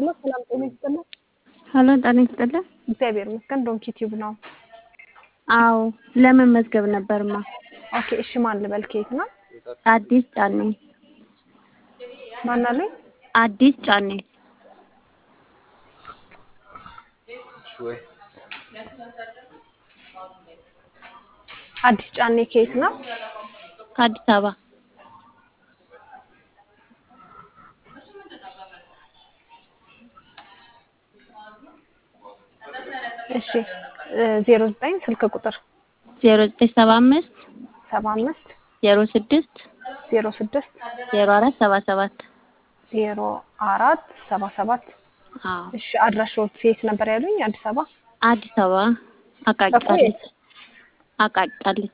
ሄሎ ሰላም ጤና ይስጥልን። ሀሎ ጤና ይስጥልን። እግዚአብሔር ይመስገን። ዶንኪ ቲዩብ ነው። አዎ ለመመዝገብ ነበርማ። ኦኬ እሺ፣ ማን ልበል? ከየት ነው? አዲስ ጫኔ። ማን አለኝ? አዲስ ጫኔ። አዲስ ጫኔ ከየት ነው? ከአዲስ አበባ። እሺ ዜሮ ዘጠኝ ስልክ ቁጥር ዜሮ ዘጠኝ ሰባ አምስት ሰባ አምስት ዜሮ ስድስት ዜሮ ስድስት ዜሮ አራት ሰባ ሰባት ዜሮ አራት ሰባ ሰባት አዎ እሺ አድራሻዎት የት ነበር ያሉኝ? አዲስ አበባ አዲስ አበባ አቃቂ እኮ ቃሊቲ አቃቂ ቃሊቲ።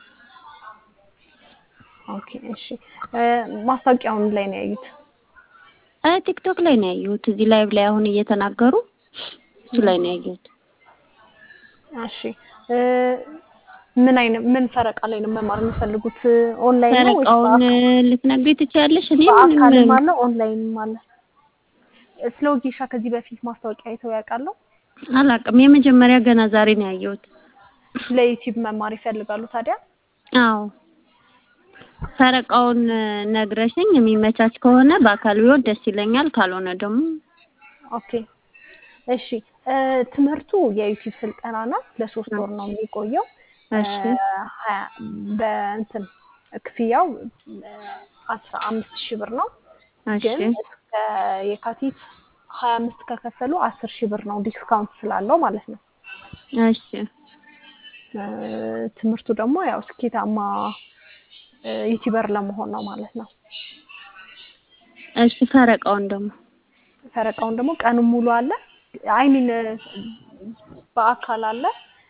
ኦኬ እሺ እ ማስታወቂያውን ላይ ነው ያዩት? እ ቲክቶክ ላይ ነው ያየሁት። እዚህ ላይቭ ላይ አሁን እየተናገሩ እሱ ላይ ነው ያየሁት። እሺ እ ምን አይነት ምን ፈረቃ ላይ ነው መማር የሚፈልጉት? ኦንላይን ነው ወይስ ፈረቃውን በአካል? ልትነግሪኝ ትችያለሽ? እኔ በአካልም ምንም አለ ኦንላይንም አለ። ስለ ወጌሻ ከዚህ በፊት ማስታወቂያ አይተው ያውቃሉ? አላውቅም። የመጀመሪያ ገና ዛሬ ነው ያየሁት። ለዩቲዩብ መማር ይፈልጋሉ ታዲያ? አዎ ፈረቃውን ነግረሽኝ የሚመቻች ከሆነ በአካል ቢሆን ደስ ይለኛል። ካልሆነ ደግሞ ኦኬ እሺ እ ትምህርቱ የዩቲዩብ ስልጠና ናት። ለሶስት ወር ነው የሚቆየው። እሺ እ ሀያ በእንትን ክፍያው አስራ አምስት ሺህ ብር ነው። ግን እሺ እስከ የካቲት ሀያ አምስት ከከፈሉ አስር ሺህ ብር ነው ዲስካውንት ስላለው ማለት ነው። እሺ እ ትምህርቱ ደግሞ ያው ስኬታማ እ ዩቲዩበር ለመሆን ነው ማለት ነው። እሺ ፈረቃውን ደግሞ ፈረቃውን ደግሞ ቀኑን ሙሉ አለ። አይሚን በአካል አለ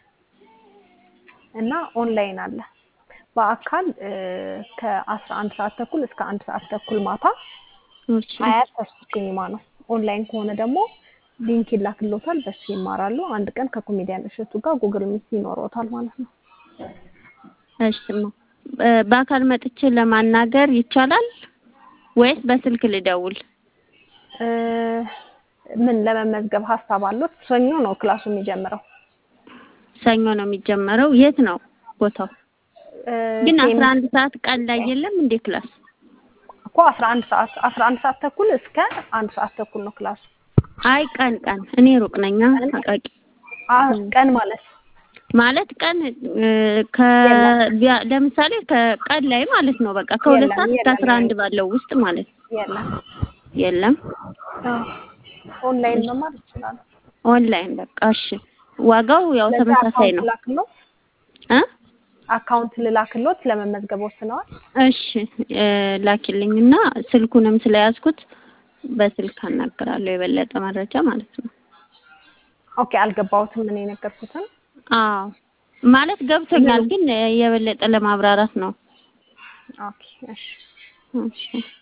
እና ኦንላይን አለ። በአካል እ ከአስራ አንድ ሰዓት ተኩል እስከ አንድ ሰዓት ተኩል ማታ እሺ አያት ተስፉ ሲኒማ ነው። ኦንላይን ከሆነ ደግሞ ሊንክ ይላክሎታል፣ በሱ ይማራሉ። አንድ ቀን ከኮሜዲያን እሸቱ ጋር ጉግል ሚት ይኖረውታል ማለት ነው። እሺማ እ በአካል መጥቼ ለማናገር ይቻላል ወይስ በስልክ ልደውል? እ ምን ለመመዝገብ ሀሳብ አሉት? ሰኞ ነው ክላሱ የሚጀምረው። ሰኞ ነው የሚጀመረው። የት ነው ቦታው? እ ግን ሴም አስራ አንድ ሰዓት ቀን ላይ የለም እንዴ ክላስ? እኮ አስራ አንድ ሰዓት አስራ አንድ ሰዓት ተኩል እስከ አንድ ሰዓት ተኩል ነው ክላሱ። አይ ቀን ቀን እኔ ሩቅ ነኝ ቀን አቃቂ አ- ቀን ማለት ማለት ቀን እ ከ የለም ቢያ- ለምሳሌ ከቀን ላይ ማለት ነው በቃ ከሁለት የለም ሰዓት እስከ የለም አስራ አንድ ባለው ውስጥ ማለት ነው። የለም። የለም አዎ ኦንላይን መማር ይችላሉ። ኦንላይን በቃ እሺ። ዋጋው ያው ለዛ ተመሳሳይ አካውንት ነው ላክሎት እ አካውንት ልላክሎት ለመመዝገብ ወስነዋል። እሺ እ ላኪልኝና ስልኩንም ስለያዝኩት በስልክ አናግራለሁ የበለጠ መረጃ ማለት ነው። ኦኬ አልገባሁትም እኔ የነገርኩትን። አዎ ማለት ገብቶኛል፣ ግን የበለጠ ለማብራራት ነው። ኦኬ እሺ እሺ